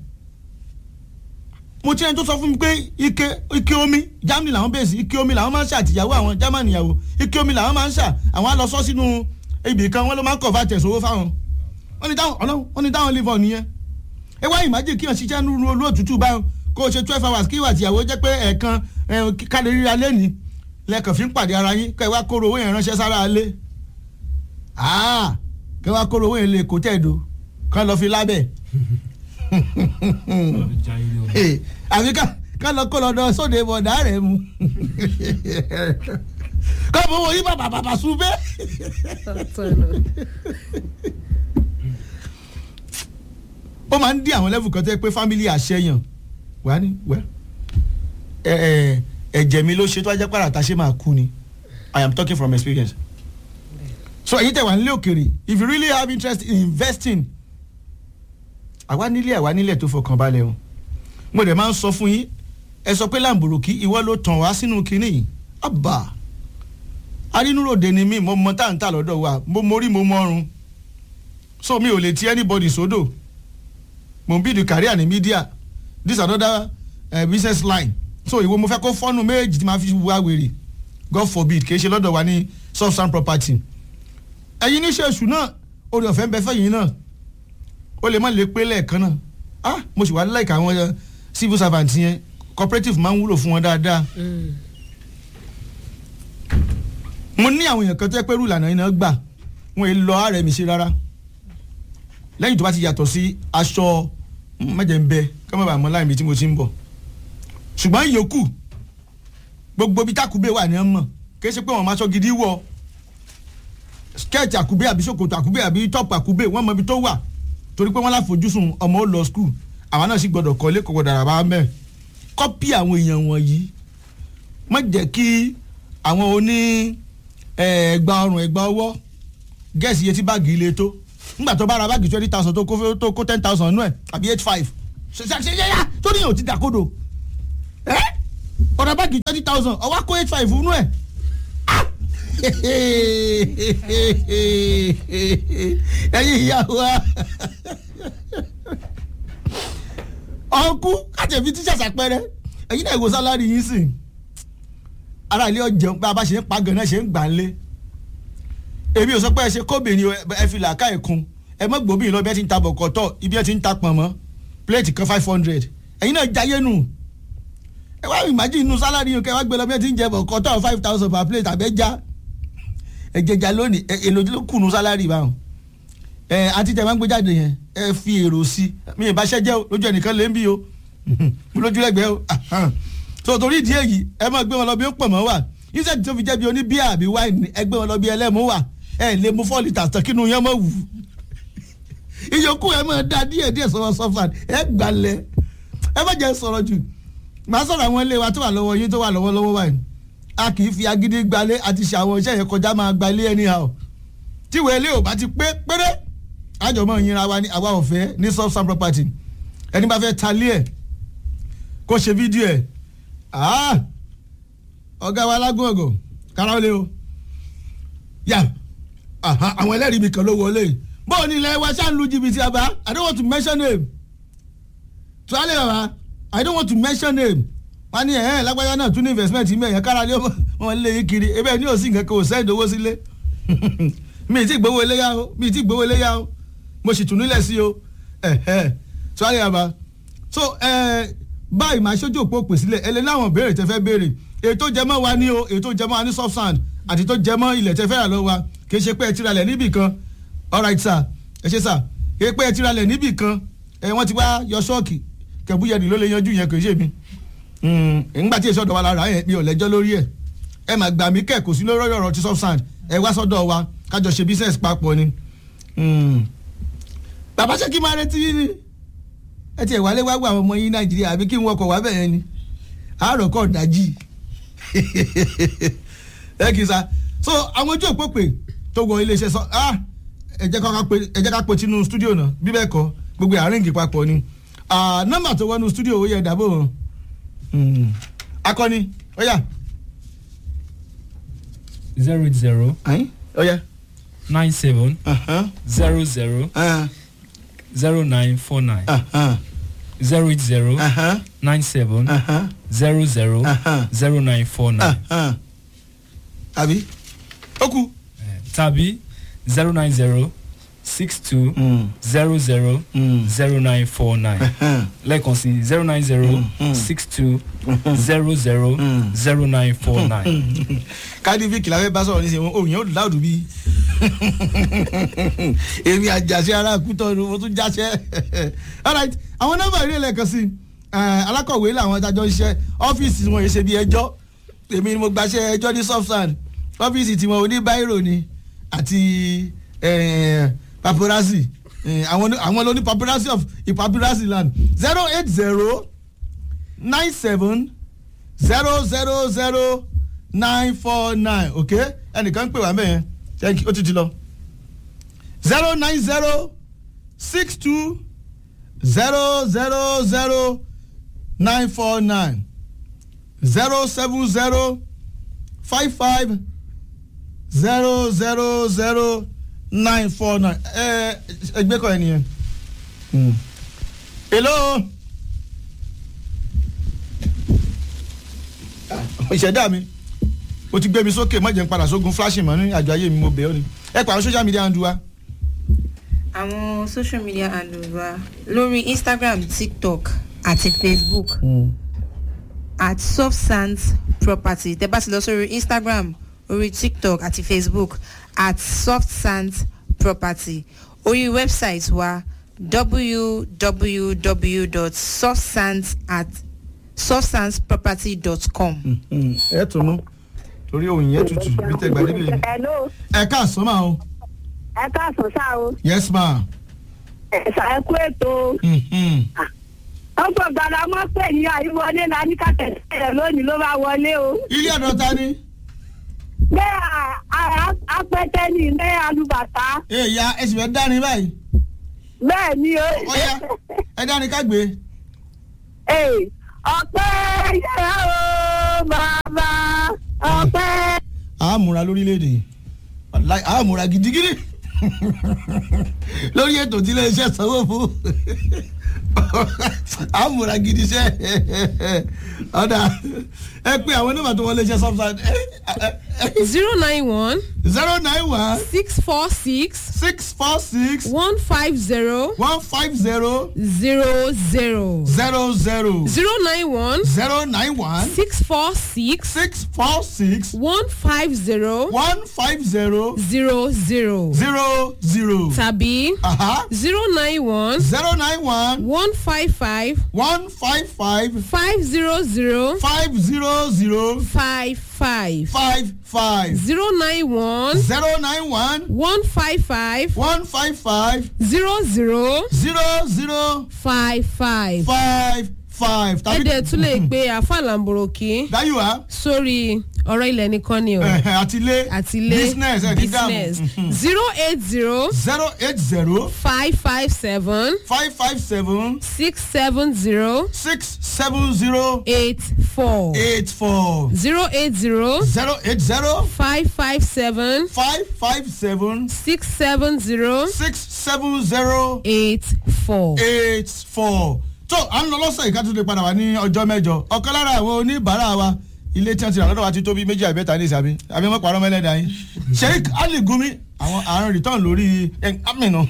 mo ti ẹni tó sọ fún mi pé ike ike omi Germany làwọn bẹ̀rẹ̀ sí ike omi làwọn máa ń ṣe àtìyàwó àwọn Germany ìyàwó ike omi làwọn máa ń ṣà àwọn á lọ sọ sínú ibì kan wọ́n ló máa ń kọ̀ fà tẹ̀sówó fáwọn wọ́n ní táwọn ọlọ́run wọ́n ní táwọn live on nìyẹn ẹ wá ìmájì kíyàn ṣiṣẹ́ nínú olú òtútù báyọ̀ kó o ṣe twelve hours kí ìwà àtìyàwó jẹ́ pé ẹ̀ẹ̀kan kálẹ̀ ríra lẹ́ni lẹ́ẹ̀kan fi ń pàdé ara yín kẹ́ ẹ wá kóró owó yẹn ránṣẹ́ sára alẹ́ kẹ́ ẹ wá kóró owó yẹn lè kó tẹ̀dó kán lọ fi lábẹ́ àfi ká lọ kó lọ́dọ̀ sóde bọ̀dá rẹ̀ mu kọ́ bó wo yí bàbà bàbà sùn bẹ́ẹ̀. ó máa ń dí àwọn level kan tẹ́ pé family àṣẹyàn wà ní wẹ́ ẹ̀jẹ̀ mi ló ṣe tó ajẹ́ pàrọ̀ àtàṣe máa kú ni I am talking from experience so èyí tẹ̀ wá nílé òkèrè if you really have interest in investing àwa nílé àwa nílẹ̀ tó fọkàn balẹ̀ o mo dẹ̀ máa ń sọ fún yín ẹ sọ pé làǹbùrùkì ìwọ ló tàn wá sínú kinní yìí àbà arínúròde ni mí mo mọ táǹtà lọ́dọ̀ wa mo mórí mo mọ́run so mi ò lè ti anybody sódò mo ń bídìí career ní media this another uh, business line so ìwọ mo fẹ́ kó fọ́nù méjì tí ma fi wá wèrè god forbid kì í ṣe lọ́dọ̀ wa ní soft sand property ẹ̀yin níṣẹ́ èṣù náà orí ọ̀fẹ́ ń bẹ fẹ́yìn náà ó lè má lè pé lẹ́ẹ̀kan náà ah mo sì wá láìka àwọn civil servant yẹn cooperative máa ń wúlò fún wọn dáadáa mo ní àwọn èèyàn kan tó yẹ pé rúlànà iná gbà wọn èè lọ ààrẹ mi sí rárá lẹ́yìn tó bá ti yàtọ̀ sí aṣọ mẹ́jẹ̀ ń bẹ kí wọ́n bá mọ láì mi tí mo ti ń bọ̀ ṣùgbọ́n ìyókù gbogbo bí tákùbé wà ní ọmọ kì í ṣe pé wọ́n máa ṣọ gidi wọ̀ skẹ́ẹ̀tì àkùbé àbí ṣòkòtò àkùbé àbí tọ́pù àkùbé wọ́n mọ ibi tó wà torí pé wọ́n láfojúsùn ọmọ ó lọ skul àwa náà sì gbọ́dọ̀ kọ́ ilé kọ̀kọ́ dàrà bá mẹ́ kọ́pì àwọn èèyàn wọ̀nyí má jẹ́ kí àwọn oní ẹ̀ẹ́gbà ọrùn ẹ̀gbà ọwọ́ gẹ̀ẹ́sì iye tí báàgì ilé tó nígbà tó bá ra báàgì twenty thousand tó kó tó kó ten thousand nú ẹ̀ àbí eight five ṣe ṣe ṣe yá tó níyàn ò ti dàkodo ẹ́ ọ̀rọ̀ báàgì twenty thousand ọwọ́ kó eight five nú ẹ̀ ẹ̀yin ìyá wa ọkú kájẹ̀bí tíṣà ṣàpẹrẹ ẹ̀yin náà ìwò sálárì yín sìn ara ilé ọjẹun pé a bá ṣe ń pa ganan ṣe ń gbà ń lé èmi ò sọ pé ẹ ṣe kóbìnrin ẹ fi làákà ẹ kun ẹ mọ gbòmí lọ bí ẹ ti ń ta bọ̀kọ̀tọ̀ ibi ẹ ti ń ta pọ̀nmọ́ pléètì kan five hundred ẹ̀yin náà jayé nù ẹ wá ìmájì inú sálárì yìí kẹ wá gbé lọ bí ẹ ti ń jẹ bọ̀kọ̀tọ̀ five thousand per plate àbẹ́já ẹ jẹjà lónìí ẹ èlò ló kùnú sálárì báwọn ẹ àti tẹ máa ń gbé jáde yẹn ẹ fi èrò sí mi ì bá ṣẹ́ jẹ́ o lójú ẹnìkan lè ń bí o lójú ẹgbẹ́ o so torí ìdí èyí ẹ máa gbé wọn lọ bí ó pọ̀ mọ́ wà iṣẹ́ tó fi jẹ́ bí oní bíà àbí wáìnì ẹ gbé wọn lọ bí ẹlẹ́mú wà ẹ lè mú four litres tán kínú yẹn mọ̀ wù ìyókù ẹ máa da díẹ̀ díẹ̀ sọ̀rọ̀ sọ́fà ẹ gbalẹ̀ ẹ má jẹ́ sọ̀rọ̀ jù màá sọ̀rọ̀ àwọn ilé wa tó wà lọ́wọ́ yín tó wà lọ́wọ́ lọ́wọ́ wáìnì a kì í fi agídí gbalẹ̀ àti ṣe àwọn iṣẹ́ yẹn kọjá máa gbalẹ̀ anyhow tíwèé ilé ò bá ti pé péré àjọmọ́ yínra wa ní àwa ọ̀fẹ́ ní soft sand property ẹni bá fẹ́ talé ẹ̀ kó ṣe fídíò ẹ̀ ọ̀gá wa lágùn ọ̀gọ̀ kára ó lé o yà àwọn ẹlẹ́rìí mi kan ló wọlé bóun ní ilẹ̀ wa ṣáà ń lu jìbìtì àbá I don't want to mention name tó alẹ́ bàbá I don't want to mention name wọ́n ní ẹ̀hẹ́n lágbájá náà tún ní investment mi ẹ̀yẹn kára lé wọn lé yín kiri ebe ní òsì nǹkan kan ò sẹ́yìn owó sílé mi ì tí gbowó eléyà o mi ì tí gbowó eléyà o mo sì tún nílẹ̀ sí o ẹ̀hẹ́ tó alẹ́ bàbá so báyìí máa ṣojú òpó pè sílẹ̀ ẹlẹ́ láwọn béèrè tẹ́ fẹ́ béèrè ètò jẹmọ́ wa ní o ètò jẹmọ́ wa ní soft sand àti tó jẹ mọ́ ilẹ̀ tẹ́ fẹ́ rà lọ́wọ́ wa kì í ṣe pé ẹ ti ralẹ̀ níbì kan alright sir ẹ ṣe sir kì í pé ẹ ti ralẹ̀ níbì kan ẹ wọ́n ti wá yọ ṣọ́ọ̀kì kẹ̀búyẹ̀dì ló lè yanjú yẹn kì í ṣe mi ńgbà tí èso ọ̀dọ̀ wa lára yẹn mi ò lẹ́jọ́ lórí ẹ̀ ẹ mà gbà mí kẹ̀ kò sí lórí ọ̀rọ̀ ti subsand ẹ wá sọ́dọ̀ wa kájọ ṣe business papọ̀ ni. Mm. bàbá ṣé kí n máa retí yín ni ẹ tiẹ̀ wálé wá gbọ́ àwọn ọmọ yín nàìjíríà àbí kí n wọkọ̀ wá bẹ̀rẹ̀ ni àárọ̀ kọ̀ dájí ẹ kì í sa so àwọn ojú òpó pè tó wọ iléeṣẹ́ sọ ah ẹ jẹ́ ká pe ẹ jẹ́ ká pe tinú studio náà bí bẹ́ẹ̀ kọ́ gbogbo àárínkì papọ̀ ni Ah, nọ́mbà tó wọnú studio ó yẹ dàbò wọn Mm. akọni ó yá zero eight zero ayin ó yá nine seven Ahan, zero zero ah, zero nine four nine ahan, zero eight zero ahan, nine seven ahan, zero zero ahan, zero nine four nine ahan. àbí ó kú. tàbí zero nine zero six two Mm. zero zero Mm. zero nine four nine Ahan. lẹ́ẹ̀kan sí zero nine zero six two zero zero zero nine four nine. kádìfíkì la fẹ́ bá sọ̀rọ̀ nísìnyí òun yẹn ó láòdù bí èmi àjàṣe ara kútọ́ ni mo tún jáṣẹ́ alright àwọn nọ́mbà ìrìn lẹ́ẹ̀kan sí eh, alákọ̀wé làwọn adájọ́ ń ṣiṣẹ́ ọ́fíìsì wọn yìí ṣe bí ẹjọ́ èmi ni mo gbaṣẹ́ ẹjọ́ ní softsand ọ́fíìsì tiwọn oníbáírò ni àti eh, paparazzi Eh, àwọn àwọn ló ní paparazzi of paparazzi land zero eight zero nine seven zero zero zero nine four nine ok ẹnìkan ń pè wá mẹ́yẹn thank you ó ti ti lọ zero nine zero six two zero zero zero nine four nine zero seven zero five five zero zero zero nine four nine ẹ ẹgbẹ́ kọ́ ẹ nìyẹn. Hmm. hello. ìṣẹ̀dá mi o ti gbé mi sókè má jẹ́ n padà sógun flashing mọ́ ní àjọ ayé mi mo bẹ̀ ọ́ ni ẹ pa àwọn social media handle wa. àwọn social media handles wa lórí instagram tiktok àti facebook at soft sands property tẹ bá ti lọ sórí instagram orí tiktok àti facebook at soft sands property orí website wa www.softsands at softsandsproperty.com. ẹ tún nú torí òun yẹn tutù bí tẹ gbà níbi Hello, ẹ káàsán máa o ẹ káàsán ṣá o. yes ma. Ẹ̀sà ẹ kú ètò. Mhm. Ọgbọ̀n gbàdá mọ́ pé ní àyíwọlé la ní kàtẹ́ rẹ̀ lónìí ló bá wọlé o. ilé ọ̀dọ̀ ta ni. Bẹ́ẹ̀ apẹ́tẹ́ ní ilé alùbàtà. èèyàn ẹ sì fẹ́ dání báyìí Bẹ́ẹ̀ ni o. ọ̀ya ẹ dání ká gbé. Ee, Ọpẹ́ yẹra o bàbá ọpẹ́. a múra lórílẹ̀‐èdè yìí Wàláhì, a múra gidigidi lórí ètò tí iléeṣẹ́ sanwó fún a múra gidi sẹ́ ọ̀dà ẹ pé àwọn onímọ̀ tó wọlé iṣẹ́ subside zero nine one zero nine one six four six six four six one five zero one five zero zero zero zero zero zero nine one zero nine one six four six six four six one five zero one five zero zero zero zero zero tàbí aha zero nine one zero nine one one five five one five five five zero zero five zero zero five five five five zero nine one zero nine one one five five one five five zero zero zero zero five five. five five. ẹ̀dẹ̀ tún lè pe àfàlàǹbòròkì dáyù wá sórí ọ̀rọ̀ ilẹ̀ nìkan ni o àtilé àtìlé business ẹ̀ ní business dààmú zero eight zero zero eight zero five five seven five five seven six seven zero six seven zero eight four eight four zero eight zero zero eight zero five five seven five five seven six seven zero six seven zero eight four. eight four. tó à ń lọ lọ́sẹ̀ yìí ká tún lè padà wá ní ọjọ́ mẹ́jọ ọ̀kan lára àwọn oníbàárà wa ilé tí wọ́n ti rà lọ́dọ̀ wa ti tó bí méjì àbẹ́ta ní ìsàbí àbí wọ́n parọ́ mẹ́lẹ́dà yín sheik ali gumi àwọn àrùn return lórí aminu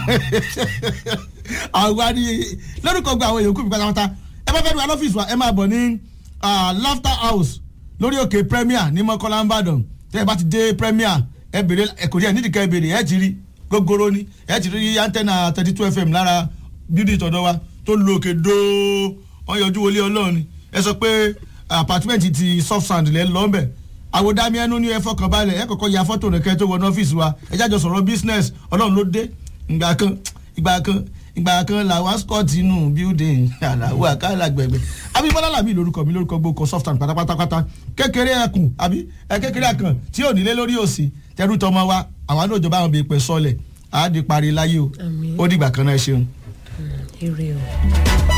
àwa ni lórúkọ gba àwọn èèyàn kú mi pátápátá ẹ bá fẹ́ lu alọ́fíìsì wa ẹ máa bọ̀ ní ah, laughter house lórí òkè premier ní mọ́kànlá ìbàdàn tẹ́ ẹ bá ti dé premier ẹ bèrè ẹ kò rí ẹ nídìí ká ẹ bèrè ẹ ti rí gógóró ni ẹ ti rí antenna thirty two fm lára bíúdì tọ̀dọ̀ wa tó lo òkè dóó wọ́n yọjú wọlé ọlọ́run ni ẹ sọ pé apartment ti soft sand lẹ́ lọ́nbẹ̀ àwòdámi ẹnu ní ẹ fọkàn balẹ̀ ẹ kọ́kọ́ ya fọ́tò rẹ̀ kẹ́ tó wọnú ọ́fíìsì wa ẹ jájọ sọ̀rọ̀ business ọlọ́run ló dé ìgbà kan ìgbà kan ìgbà kan làwọn scott inú building àlàó àkàlà gbẹgbẹ abimọlá làbí lórúkọ mi lórúkọ gbogbo soft sand pátápátápátá kékeré ẹkùn àbí ẹ kékeré ẹkàn tí ò nílé lórí òsì tẹrù tọmọ wa àwọn àdójọba àwọn bèèpẹ sọlẹ àádìí parí láyé o Àmín. ó dìgbà kan náà ẹ ṣeun. ire o.